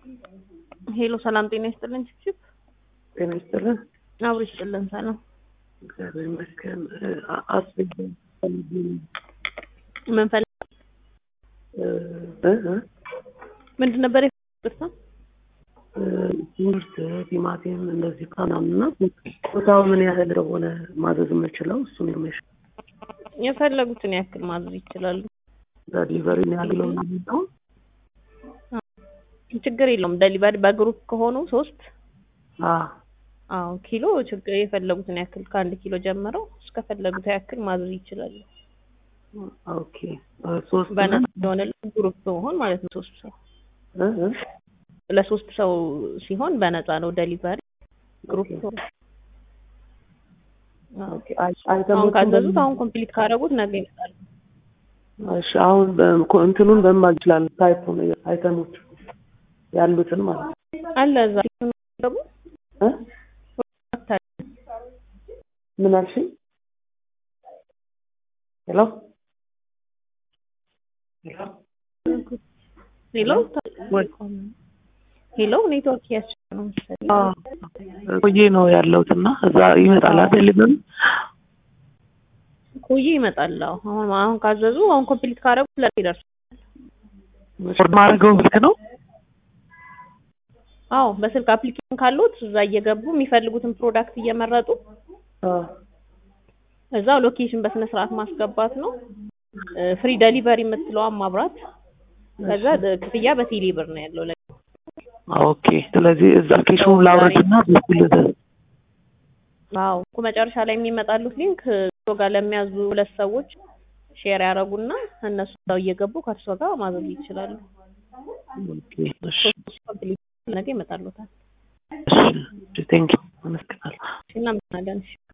ሄሎ ሰላም ጤና ይስጥልን። ችፕችፕ ጤና ይስጥልን። አብሮ ይስጥልን። ሰላም እግዚአብሔር ይመስገን። አስቤዛ ምን ፈልግ ምንድን ነበር የፈለግኩት? ትምህርት ቲማቲም እንደዚህ ምናምንና ቦታው ምን ያህል እንደሆነ ማዘዝ የምችለው እሱን ነው። የፈለጉትን ያክል ማዘዝ ይችላሉ። ዲሊቨሪ ያለው ነው ችግር የለውም። ደሊቨሪ በግሩፕ ከሆኑ ሶስት አዎ አዎ ኪሎ ችግር የፈለጉትን ያክል ከአንድ ኪሎ ጀምረው እስከፈለጉት ያክል ማዘዝ ይችላሉ። ኦኬ ሶስት በነፃ የሆነ ግሩፕ መሆን ማለት ነው። ሶስት ሰው እ እ ለሶስት ሰው ሲሆን በነፃ ነው ደሊቨሪ ግሩፕ ኦኬ አሁን ካዘዙት አሁን ኮምፕሊት ካደረጉት ነገ ይመጣሉ። እሺ አሁን በ- እንትኑን በማን ይችላል? ታይፑን አይተሞች ያሉትን ማለት ነው። አለ እዛ ደግሞ እ ምን አልሽኝ? ሄሎ ሄሎ ሄሎ ሄሎ ኔትወርክ ያስቸገረ ነው መሰለኝ። አዎ ቆዬ ነው ያለሁት እና እዛ ይመጣል አይደል? ምን ቆየ ይመጣል። አዎ አሁን አሁን ካዘዙ አሁን ኮምፕሊት ካደረጉት ለኔ ይደርሳል። ኦርደር ማድረገው ስልክ ነው? አዎ በስልክ አፕሊኬሽን ካሉት እዛ እየገቡ የሚፈልጉትን ፕሮዳክት እየመረጡ አዎ እዛው ሎኬሽን በስነ ስርዓት ማስገባት ነው። ፍሪ ደሊቨሪ የምትለዋን ማብራት። ከዛ ክፍያ በቴሌ ብር ነው ያለው። ለ- ኦኬ። ስለዚህ እዛ አፕሊኬሽኑን ላውረድና በኩል አዎ እኮ መጨረሻ ላይ የሚመጣሉት ሊንክ እርሶ ጋር ለሚያዙ ሁለት ሰዎች ሼር ያደርጉና እነሱ እዛው እየገቡ ከእርሶ ጋር ማዘዝ ይችላሉ። ኦኬ። እሺ ሶስት ኮምፕሊት ነገ ይመጣሉታል። እሺ ቴንክ ዩ አመሰግናለሁ። እናመሰግናለን። እሺ